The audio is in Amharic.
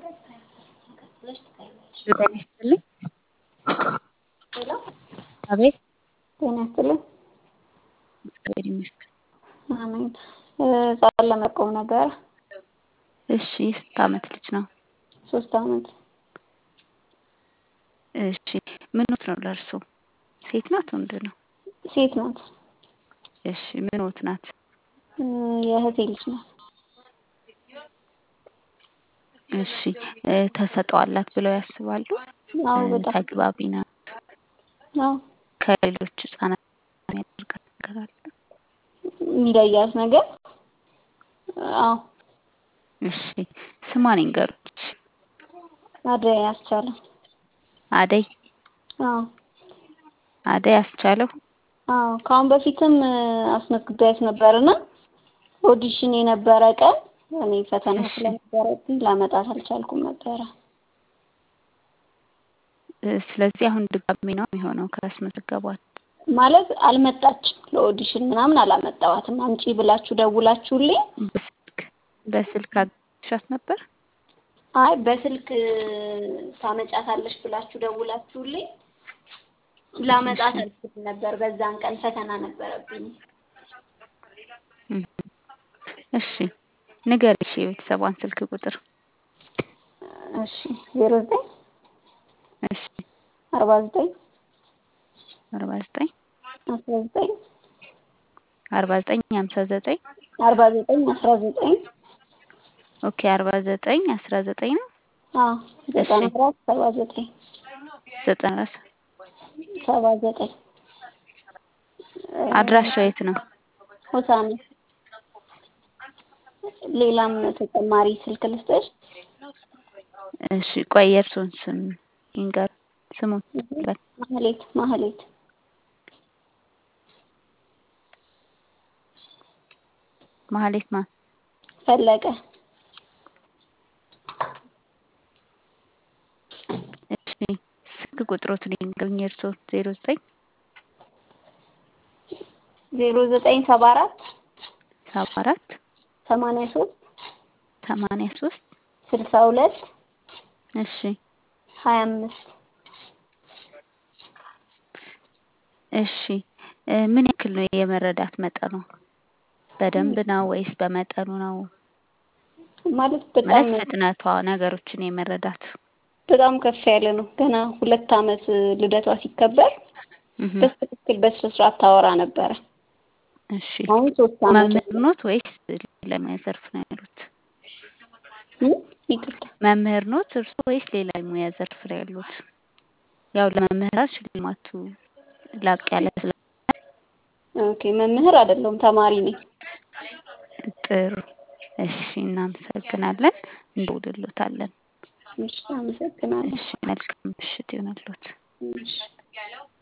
ጤና ይስጥልኝ። ሄሎ አቤት ጤና ይስጥልኝ። እግዚአብሔር ይመስገን። አሜን። ጸበል ለመቆም ነበር። እሺ ስንት ዓመት ልጅ ነው? ሶስት ዓመት እሺ ምኖት ነው ለእርሶ? ሴት ናት ወንድ ነው? ሴት ናት። እሺ ምኖት ናት? የእህቴ ልጅ ናት። እሺ ተሰጥኦ አላት ብለው ያስባሉ? አዎ በጣም ተግባቢ ናት? አዎ ከሌሎች ህጻናት የሚያደርጋት ነገር አለ? የሚለያት ነገር አዎ እሺ ስሟን ይንገሩኝ? እሺ አደይ አስቻለው። አደይ አዎ አደይ አስቻለው። አዎ ከአሁን በፊትም አስመዝግቤያት ነበርና ኦዲሽን የነበረ ቀን እኔ ፈተና እሺ። ስለነበረብኝ ላመጣት አልቻልኩም ነበረ። ስለዚህ አሁን ድጋሚ ነው የሚሆነው ካስመዘገቧት? ማለት አልመጣችም ለኦዲሽን ምናምን አላመጣዋትም። አምጪ ብላችሁ ደውላችሁልኝ በስልክ በስልክ አግኝተሻት ነበር? አይ በስልክ ታመጫታለሽ ብላችሁ ደውላችሁልኝ ላመጣት አልችልም ነበር። በዛን ቀን ፈተና ነበረብኝ። እም። እሺ ንገሪ እሺ የቤተሰቧን ስልክ ቁጥር። እሺ ዜሮ ዘጠኝ እሺ አርባ ዘጠኝ አርባ ዘጠኝ አስራ ዘጠኝ አርባ ዘጠኝ ሀምሳ ዘጠኝ አርባ ዘጠኝ አስራ ዘጠኝ ኦኬ አርባ ዘጠኝ አስራ ዘጠኝ ነው አዎ ዘጠና አራት ሰባ ዘጠኝ ዘጠና አራት ሰባ ዘጠኝ አድራሻው የት ነው? ሆሳና ሌላም ተጨማሪ ስልክ ልስጥሽ? እሺ ቆይ የእርሶን ስም ይንገሩ። ስሙን ይበል። ማህሌት ማህሌት ማህሌት ማን? ፈለቀ እሺ ስልክ ቁጥሮትን ይንገሩኝ የእርሶን ዜሮ ዘጠኝ ዜሮ ዘጠኝ ሰባ አራት ሰባ አራት ሰማንያ ሶስት ሰማንያ ሶስት ስልሳ ሁለት እሺ ሀያ አምስት እሺ እ ምን ያክል ነው የመረዳት መጠኑ? በደንብ ነው ወይስ በመጠኑ ነው? ማለት በጣም ማለት ፍጥነቷ ነገሮችን የመረዳት በጣም ከፍ ያለ ነው። ገና ሁለት ዓመት ልደቷ ሲከበር እህ በትክክል በስነ ስርዓት ታወራ ነበረ። እሺ አሁን ሶስት ዓመት መምህር ኖት ወይስ ሌላ ሙያ ዘርፍ ነው ያሉት? ይቅርታ መምህር ኖት እርሶ ወይስ ሌላ ሙያ ዘርፍ ላይ ያሉት? ያው ለመምህራን ሽልማቱ ላቅ ያለ ስለ ኦኬ መምህር አይደለሁም ተማሪ ነኝ። ጥሩ እሺ እናመሰግናለን። እንደውልሎታለን። እሺ አመሰግናለሁ። እሺ መልካም ምሽት ይሆንልዎት። እሺ